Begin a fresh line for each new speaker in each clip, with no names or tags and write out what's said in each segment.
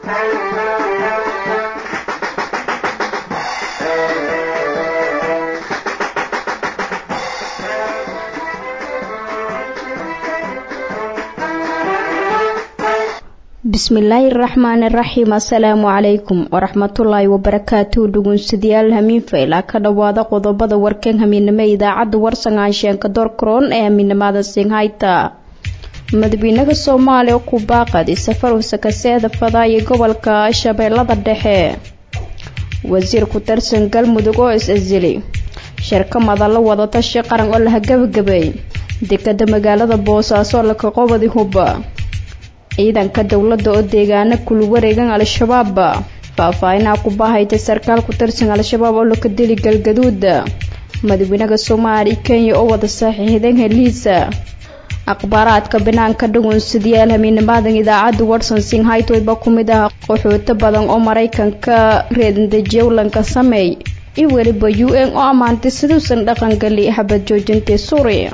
bismillaahi raxmaani raxiim assalaamu calaykum waraxmatullaahi wabarakaatuhu dhugunsidayaal hamiin faylaa ka dhowaada qodobada warkan hamiinimo idaacadda warsangaansheanka doorkaroon ee hamiinimada singhayta madaxweynaha soomaaliya ku baaqadi safar wasakaseeda fadaayo gobolka shabeellada dhexe wasiir ku tirsan galmudug oo is-asili shirka madalla wadatashi qaran oo laha gabagabay dekada magaalada boosaaso laka qobadi hubba ciidanka dowladda oo deegaano kulu wareegan al-shabaab faahfaahinaa ku baahaytay sarkaal ku tirsan al-shabaab oo laka dili galgaduud madaxweynaha soomaaliya kenya oo wada saxiixdeen heliisa akhbaaraadka banaanka dhugunsidayaal hamiinimaadan idaacadda watson singhaytoyba ku mid ah qaxooto badan oo maraykanka reedandajewlanka sameey iyo weliba u n oo ammaantay siduusan dhaqangeli habad joojintay suuriya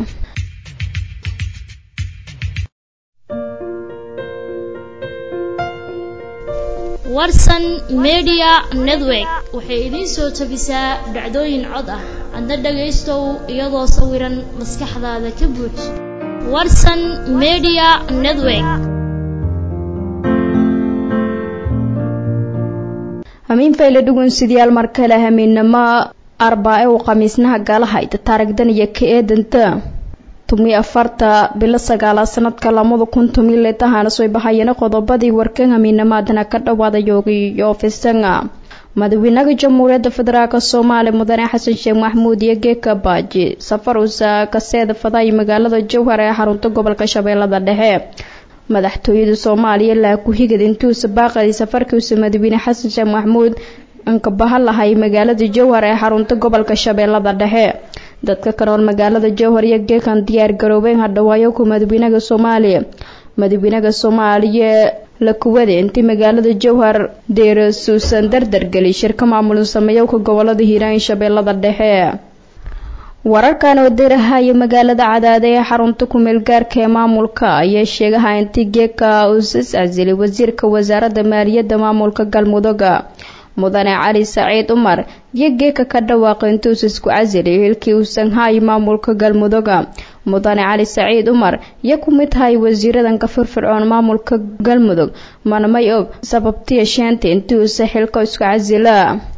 warsan media network waxay idiin soo tabisaa dhacdooyin cod ah adna dhagaystow iyadoo sawiran maskaxdaada ka buuj warsan media network
hamiin fayle dhugunsidayaal mar kale hamiinamo arbaa-e uu khamiisnaha galahayda taarigdan iyo ka eedanta tumi afarta bilo sagaalaad sanadka lamada kun tumi letahaana soo bahayana qodobadii warkan hamiinamaadana ka dhawaada yoogiyo fisanga madaxweynaha jamhuuriyadda federaalk soomaaliya mudane xasan sheekh maxmuud iyo geeka baaji safar usa kaseeda fadaayo magaalada jowhar ee xarunta gobolka shabeellada dhexe madaxtooyada soomaaliya laa ku-higad intuusa baaqadi safarkiisa madaxweyne xasan sheekh maxmuud ankabaha lahay magaalada jowhar ee xarunta gobolka shabeellada dhexe dadka ka nool magaalada jowhar iyo geekan diyaar garoobeen hadhawaayo ku madaxweynaha soomaaliya madaxweynaha soomaaliya la kuwada intii magaalada jowhar deera suusan dardargeli shirka maamulin sameeyowka gobolada hiiraan shabeellada dhexe wararkan oo deerahaya magaalada cadaade ee xarunta kumeel gaarka ee maamulka ayaa sheegaha intii geeka uusas casilay wasiirka wasaaradda maaliyadda maamulka galmudugga mudane cali saciid cumar iyo geeka ka dhawaaqay intuus isku casilay hilkii uusan hay maamulka galmudugga mudane cali saciid cumar iyo ku mid hay wasiiradanka firfircoon maamulka galmudug manamay og sababtiya sheenta intii uusa xilka isku casila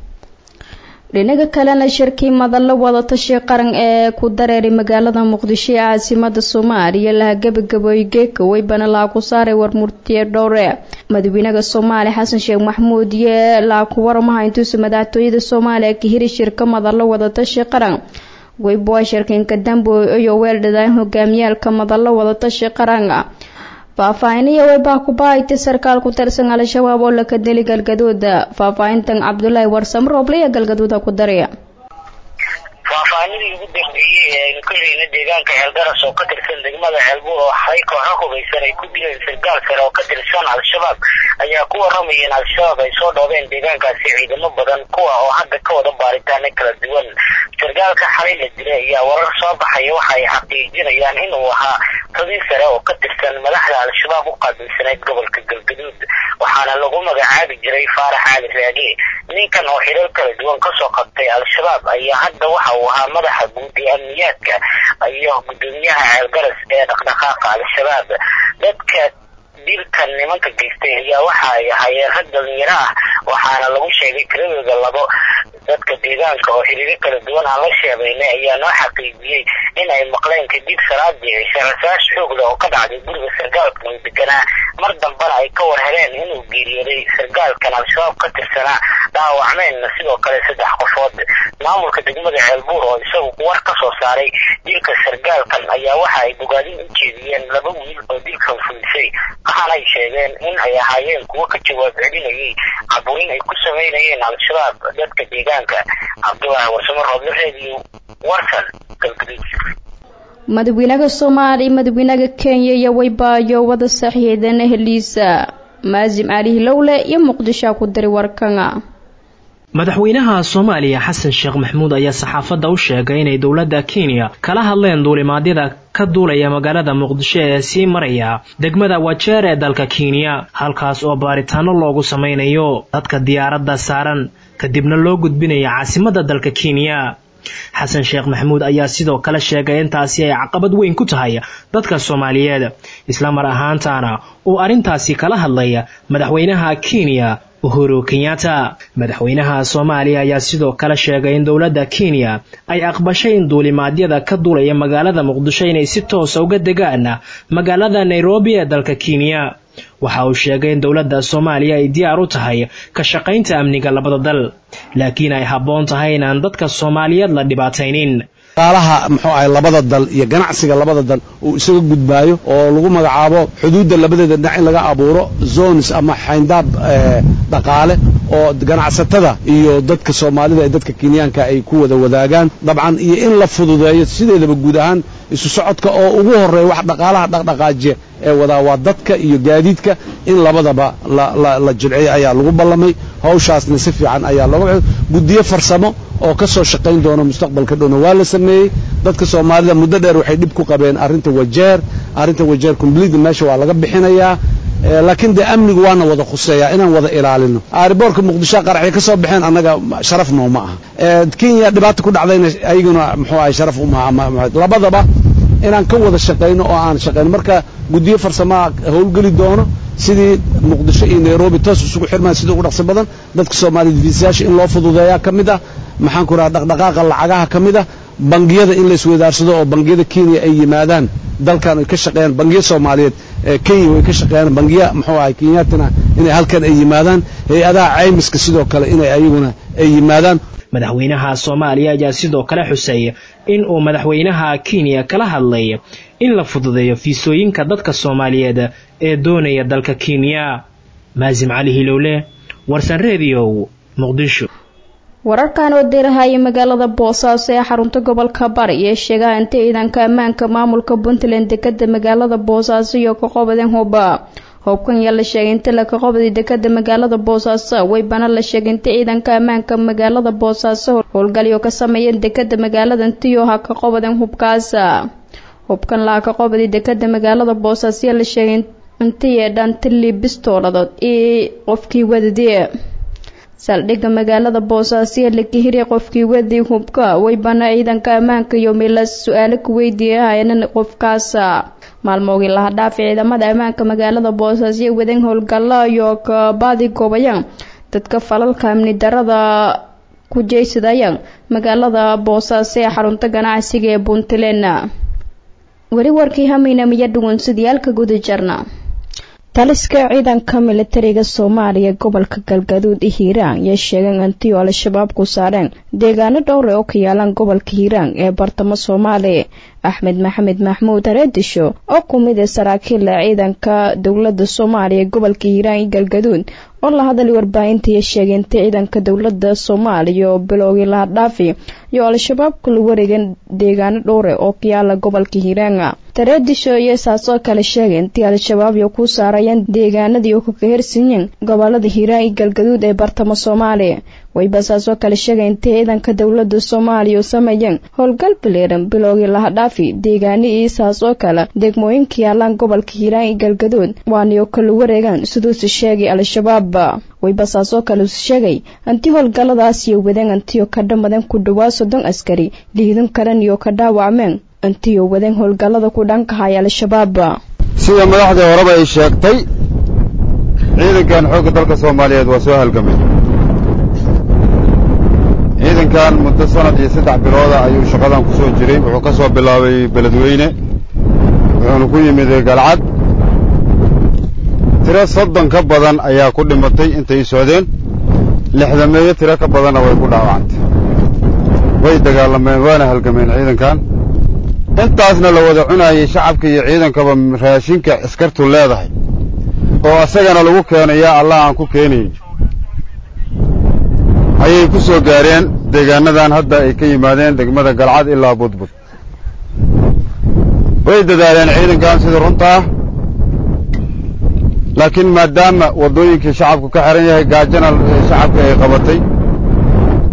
dhinaga kalena shirkii madalla wadatashi qaran ee ku dareeray magaalada muqdisho ee caasimada soomaaliya laha gabagabooy geeka weybana laa ku saaray warmurtiye dhowre madaxweynaha soomaaliya xasan sheekh maxmuud iyo laa ku waramaha intuusa madaxtooyada soomaaliya ka hiri shirka madalla wadatashi qaran weyboa shirkinka dambo iyo weeldhadaan hogaamiyaalka madalla wadatashi qaran faahfaahiniyo weybaa ku baahaytay sarkaal ku tirsan al-shabaab oo laka deli galgaduuda faahfaahintan cabdulaahi warsamo rooble iyo galgaduuda ku daraya
faahfaahinadii ugu dambeeyey ee aynu ka helayna deegaanka ceelgaras oo ka tirsan degmada ceelbuur oo hay kooxo hubaysan ay ku dileen sargaal sare oo ka tirsan al-shabaab ayaa ku waramaya in al-shabaab ay soo dhoobeen deegaankaasi ciidamo badan kuwa oo hadda ka wada baaritaano kala duwan sargaalka xalay la dilay ayaa warar soo baxaya waxa ay xaqiijinayaan inuu ahaa xubin sare oo ka tirsan madaxda al-shabaab u qaabilsanayd gobolka galgaduud waxaana lagu magacaabi jiray faarax cali raage ninkan oo xilal kala duwan kasoo qabtay al-shabaab ayaa hadda waxa uu ahaa madaxa guud ee amniyaadka iyo gudoomiyaha ceelgaras ee dhaqdhaqaaqa al-shabaab dadka dilkan nimanka geystay ayaa waxa ay ahaayeen rag dhalinyaro ah waxaana lagu sheegay tiradooda labo dadka deegaanka oo xiriiro kala duwan aan la sheegaynay ayaa noo xaqiijiyey in ay maqleen kadib salaadii cishe rasaas xoogla oo ka dhacday guriga sargaalkan uu deganaa mar dambana ay ka war heleen inuu geeriyooday sargaalkan al-shabaab ka tirsanaa dhaawacmeenna sidoo kale saddex qofood maamulka degmada ceelbuur oo isagu war ka soo saaray dilka sargaalkan ayaa waxa ay bogaadin u jeediyeen laba wiil oo dilkan fulisay waxaana ay sheegeen in ay ahaayeen kuwo ka jawaab celinayay caburin ay ku samaynayeen al-shabaab dadka deegaanka cabdulaahi warsamo roodle reediyo warsan galgaduud
madaxweynaha soomaaliya madaxweynaha kenya iyo weybaayo wada saxiixdeen heliisa maasim cali hilowle iyo muqdishoa ku diray warkanga
madaxweynaha soomaaliya xasan sheekh maxamuud ayaa saxaafadda u sheegay inay dowladda kenya kala hadleen duulimaadyada ka duulaya magaalada muqdisho ee sii maraya degmada wajeer ee dalka kenya halkaas oo baaritaano loogu samaynayo dadka diyaaradda saaran kadibna loo gudbinaya caasimadda dalka kenya xasan sheekh maxamuud ayaa sidoo kale sheegay intaasi ay caqabad weyn ku tahay dadka soomaaliyeed isla mar ahaantaana uu arrintaasi kala hadlaya madaxweynaha kenya uhuru kenyatta madaxweynaha soomaaliya ayaa sidoo kale sheegay in dowladda kenya ay aqbashay in duulimaadyada ka duulaya magaalada muqdisho inay si toosa uga degaan magaalada nairobi ee dalka kenya waxa uu sheegay in dowladda soomaaliya ay diyaar u tahay ka shaqaynta amniga labada dal laakiin ay habboon tahay inaan dadka soomaaliyeed la dhibaataynin
qaalaha muxuu ahay labada dal iyo ganacsiga labada dal uu isaga gudbaayo oo lagu magacaabo xuduudda labadeeda dhinac in laga abuuro zones ama xayndaab dhaqaale oo ganacsatada iyo dadka soomaalida ee dadka kenyaanka ay ku wada wadaagaan dabcan iyo in la fududeeyo sideedaba guud ahaan isu socodka oo ugu horreeya wax dhaqaalaha dhaqdhaqaajiya ee wadaa waa dadka iyo gaadiidka in labadaba la jilciyo ayaa lagu ballamay hawshaasna si fiican ayaa looga guddiyo farsamo oo ka soo shaqayn doona mustaqbalka dhowna waa la sameeyey dadka soomaalida muddo dheer waxay dhib ku qabeen arrinta wajeer arrinta wajeer complete meesha waa laga bixinayaa laakiin dee amnigu waana wada khuseeyaa inaan wada ilaalino aariboorka muqdisho qaraxay ka soo baxeen annaga sharaf noo ma aha kenya dhibaata ku dhacdayna ayaguna muxuu ahay sharaf umaha labadaba inaan ka wada shaqayno oo aan shaqayno marka guddiyo farsamaha howlgeli doono sidii muqdisho iyo nairobi toos isugu xirmaan sida ugu dhaqsi badan dadka soomaaliyed fiisayaasha in loo fududeeyaa ka mid ah maxaan ku raha dhaqdhaqaaqa lacagaha ka mid ah bangiyada in la iswadaarsado oo bangiyada kenya ay yimaadaan dalkan ay ka shaqeeyaan bangiyo soomaaliyeed kenya way ka shaqeeyaan bangiya muxuu ahay kenyatina inay halkan ay yimaadaan hay-adaha caymiska sidoo kale inay ayaguna ay yimaadaan
madaxweynaha soomaaliya ayaa sidoo kale xusay in uu madaxweynaha kenya kala hadlay in la fududeeyo fiisooyinka dadka soomaaliyeed ee doonaya dalka kenya maasim cali hilowle warsan rediyo muqdisho
wararkan oo dirahaya magaalada boosaaso ee xarunta gobolka bari ee sheegaha inta ciidanka ammaanka maamulka puntland dekada magaalada boosaaso iyo ka qobadeen huba hubkan yaa la sheegay inta laka qobday dekada magaalada boosaaso waybana la sheegay inta ciidanka ammaanka magaalada boosaaso howlgalyo ka sameeyeen dekada magaalada intiyo ha ka qobadeen hubkaas hubkan laha ka qobday dekada magaalada boosaaso yaa la sheegay intii yeedhaan tili bistooladood iyo qofkii wadadii saldhigga magaalada boosaaso ee la kahiriya qofkii wadii hubka waybana ciidanka ammaanka iyo milas su-aalo ku weydiiyahaynan qofkaasa maalmoogii laha dhaafay ciidamada ammaanka magaalada boosaaso ee wadan howlgalla iyo kabaadi goobayaan dadka falalka amni darada ku jeysadayaan magaalada boosaaso ee xarunta ganacsiga ee puntland weli warkii hameynamiyo dhugunsidiyaalka guda jarna taliska ciidanka militariga soomaaliya gobolka galgaduud ee hiiraan yay sheegeen antiyo al-shabaab ku saareen deegaano dhowre oo ka yaalaan gobolka hiiraan ee bartamo soomaaliya axmed maxamed maxmuud hareedisho oo ku mid ah saraakiila ciidanka dowlada soomaaliya gobolka hiiraan iyo galgaduud oo la hadalay warbaahintai sheegay inta ciidanka dowlada soomaaliya oo bilowgii laha dhaafi iyo al-shabaab kula wareegeen deegaano dhowre oo ka yaala gobolka hiiraan tareedisho iyo saasoo kale sheegay intii al-shabaab iyo ku saarayeen deegaanadii oo ka hersiiyeen gobolada hiiraan iyo galgaduud ee bartamo soomaaliya wayba saasoo kale sheegay intii ciidanka dowlada soomaaliya u sameeyeen howlgal bileeran bilowgii laha dhaafi deegaanihii saasoo kale degmooyinka yaalaan gobolka hiiraan iyo galgaduud waaniyo kala wareegaan siduusi sheegay al-shabaab wayba saasoo kale us sheegay anti howlgalladaasiyo wadeen antiyo ka dhamadan ku dhawaa soddon askari liidin kalen iyo ka dhaawacmeen antiyo wadeen howlgallada ku dhankahaya al-shabaab
sida madaxdii horeba ay sheegtay ciidankan xoogga dalka soomaaliyeed waa soo halgamay ciidankan muddo sanad iyo saddex bilooda ayuu shaqadan ku soo jiray wuxuu ka soo bilaabay beledweyne wuxuuna ku yimid galcad tiro soddon ka badan ayaa ku dhimatay intay socdeen lixdameeyo tiro ka badanna way ku dhaawacantay way dagaalameen waana halgameen ciidankan intaasna la wada cunaayay shacabka iyo ciidankaba raashinka askartu leedahay oo asagana lagu keeno yaa allah aan ku keenayn ayay ku soo gaareen deegaanadan hadda ay ka yimaadeen degmada galcad ilaa budbud way dadaaleen ciidankan sida runta ah laakiin maadaama waddooyinkii shacabku ka xihan yahay gaajana shacabka ay qabatay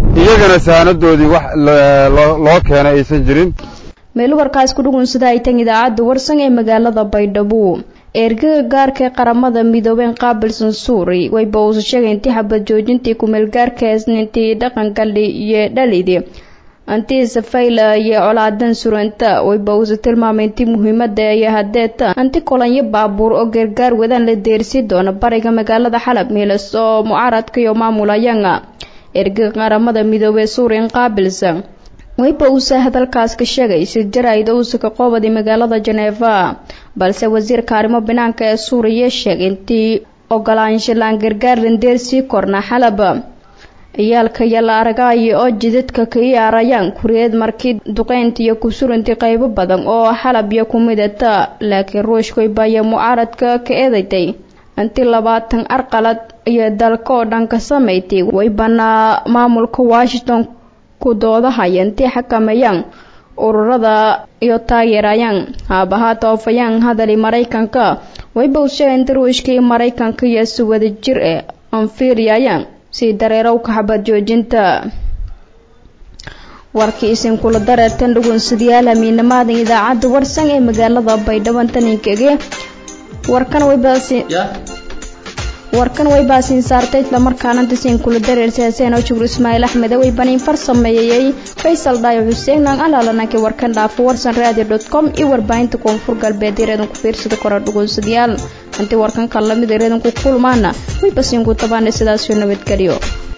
iyagana saanadoodii wax loo keenay aysan jirin
meel warkaas ku dhugunsada ay tan idaacadda warsan ee magaalada baydhabo ergaga gaarka ee qaramada midoobeen qaabilsan suuri wayba uusa sheegay intii xabad joojintii kumeelgaarka isniintii dhaqangali iyo dhalidi antii safayla iyo colaadan suranta wayba uusa tilmaamay intii muhiimada iyo hadeeta anti kolanyo baabuur oo gargaar wadaan la deersi doono bariga magaalada xalab miilas oo mucaaradka iyo maamulayanga ergaga qaramada midoobee suuriyan qaabilsan wayba uusa hadalkaas ka sheegay si jaraa'id uusa ka qoobaday magaalada jeneeva balse wasiirka arrimo banaanka ee suuriya sheegay intii ogolaansho laan gargaar landeer sii korna xalab ciyaalka iyo la aragaayo oo jidadka ka iyaarayaan kuriyeed markii duqeynta iyo kusurantii qaybo badan oo xalab iyo kumidata laakiin ruushkoyba iyo mucaaradka ka eedatay intii labaatan arqalad iyo dalka oo dhan ka samaysay waybanaa maamulka washington ku doodahaya intii xakameeyaan ururada iyo taageerayaan haabahaata oofayaan hadali maraykanka wayba u sheegay inta ruushka iyo maraykanka iyo si wada jir eh anfiiriyayaan sii dareerowka xabad joojinta warkii isinkula dareertan dhugunsidayaal hamiinamaadan idaacadda warsan ee magaalada baydhabo taninkege warkan waybaasi warkan way baasiin saartay islamarkaana dasiin kula dareersaaseen oo jugur ismaaciil axmed way baniin far sameeyey faysal dhaayo xuseen naan alaalananka warkan dhaafo warsan radio dot com iyo warbaahinta koonfur galbeed ireedan ku fiirsada kora dhugunsadayaal hantii warkan kan lamid ireedan ku kulmaana way basiin ku tabaana sidaasoo nabadgelyo